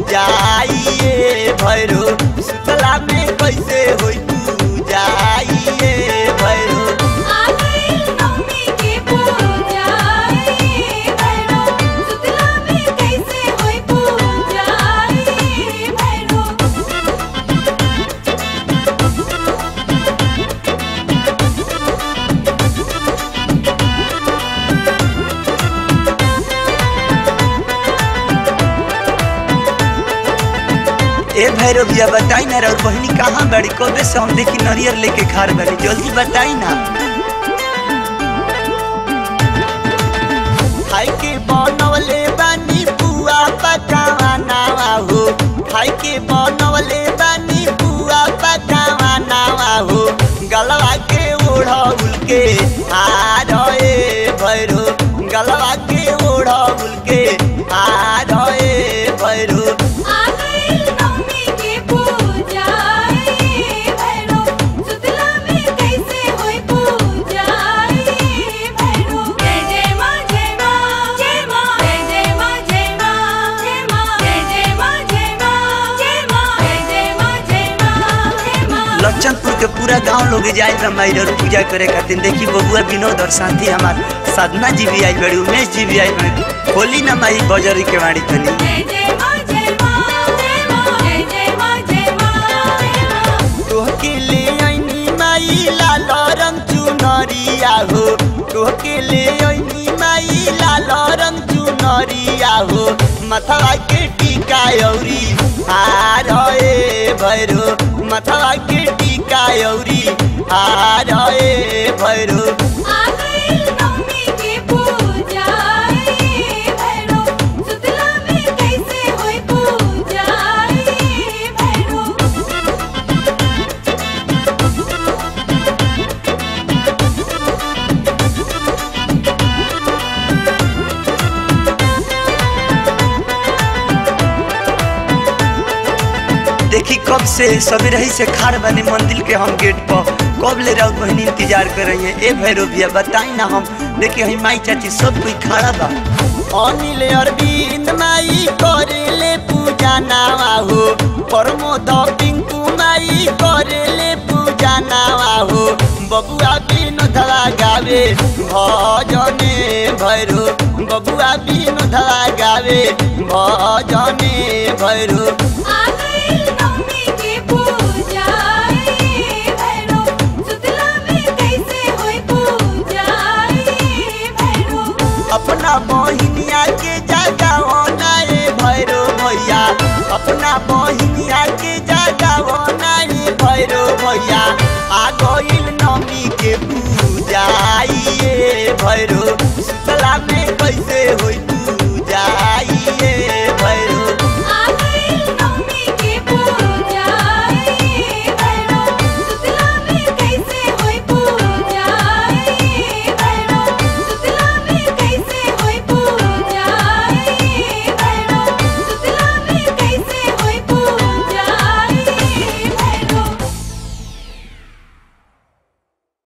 जाइए भैरो सुतला में कैसे होई जाइए भैरो आ गइल नवमी के पूजाई भैरो सुतला में कैसे होई पूजाई भैरो ए भैरो भैया बताई ना और बहनी कहाँ बड़ी कबे से हम देखी नरियर लेके खार बनी जल्दी बताई ना खाई के बनवले बानी बुआ पकावाना हो खाई के बनवले बानी बुआ पकावाना हो गलवा के ओढ़ौल के हार ए भैरो गलवा के ओढ़ौल के हार ए भैरो आ गइल नवमी के पूजाई भैरो सुतला में कैसे होई पूजाई भैरो जय जय मां जय मां जय मां जय जय मां जय मां जय मां जय जय मां जय मां जय मां जय जय मां जय मां जय मां लक्षणपुर के पूरा गांव लोग जाए रामायण और पूजा करे खातिर देखी बबुआ विनोद और शांति हमार साधना जी भी आई बड़ी उमेश जी भी आई बड़ी होली ना माई बजरी के वाड़ी तनी जय जय मां जय मां जय मां जय जय मां जय मां जय मां तोहके ले आईनी माई लाल रंग चुनरिया हो तोहके ले आईनी माई लाल रंग चुनरिया हो मथवा के टीका औरी हार ए भैरो मथवा के टीका औरी हार ए भैरो आ गइल नवमी के पूजाई भैरो सुतला में कैसे होई पूजाई भैरो देखी कब से सभी रही से खाड़ बने मंदिर के हम गेट पर कब ले रहा बहनी इंतजार कर रही है ए भैरो भैया बताई ना हम देखी हई माई चाची सब कोई खड़ा बा अनिल अरविंद माई करेले पूजा नावा हो प्रमोद पिंकू माई करेले पूजा नावा हो बबुआ विनोदवा गावे भजने भैरो बबुआ विनोदवा गावे भजने भैरो आ गइल नवमी के पूजाई भैरो सुतला में कैसे होई पूजाई भैरो अपना बहिनिया के जगाओ ना रे भैरो भैया अपना बहिनिया